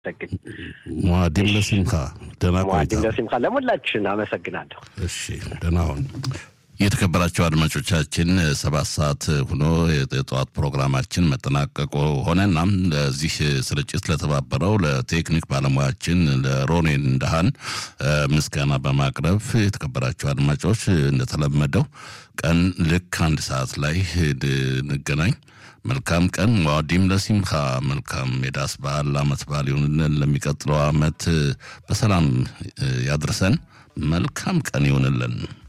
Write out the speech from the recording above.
ሰግን ሙአዲም ለሲምካ ደህና ቆይታ። ሙአዲም ለሲምካ ለሞላችን አመሰግናለሁ። እሺ ደህና ሁን። የተከበራቸው አድማጮቻችን ሰባት ሰዓት ሆኖ የጠዋት ፕሮግራማችን መጠናቀቁ ሆነና ለዚህ ስርጭት ለተባበረው ለቴክኒክ ባለሙያችን ለሮኔን እንዳሃን ምስጋና በማቅረብ የተከበራቸው አድማጮች እንደተለመደው ቀን ልክ አንድ ሰዓት ላይ እንገናኝ። መልካም ቀን። ሙአዲም ለሲምካ መልካም የዳስ በዓል አመት በዓል ይሁንልን። ለሚቀጥለው አመት በሰላም ያድርሰን። መልካም ቀን ይሁንልን።